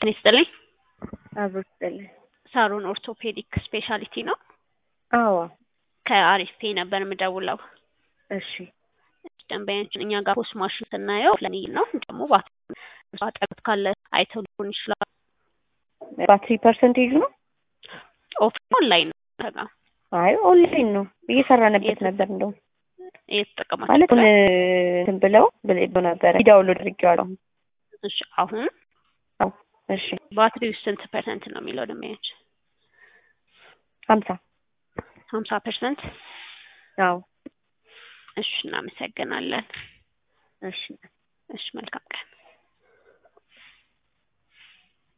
ጤና ይስጥልኝ። አብሮ ይስጥልኝ። ሳሮን ኦርቶፔዲክ ስፔሻሊቲ ነው። አዎ ከአሪፍ ፔ ነበር የምደውለው። እሺ ደንበኛችን እኛ ጋር ፖስት ማሽን ስናየው ለኒል ነው ደግሞ አጠገብ ካለ አይተው ሊሆን ይችላል። ባትሪ ፐርሰንቴጅ ነው? ኦፍ ኦንላይን ነው ተጋ አይ ኦንላይን ነው እየሰራንበት ነበር። እንደውም እየተጠቀማችሁ ማለት አሁን እንትን ብለው ብለው ነበረ ዳውንሎድ አድርጌዋለሁ። እሺ አሁን አዎ እሺ ባትሪው ስንት ፐርሰንት ነው የሚለው ደንበኛችን? ሀምሳ ሀምሳ ፐርሰንት አዎ እሺ እናመሰግናለን። እሺ እሺ መልካም ቀን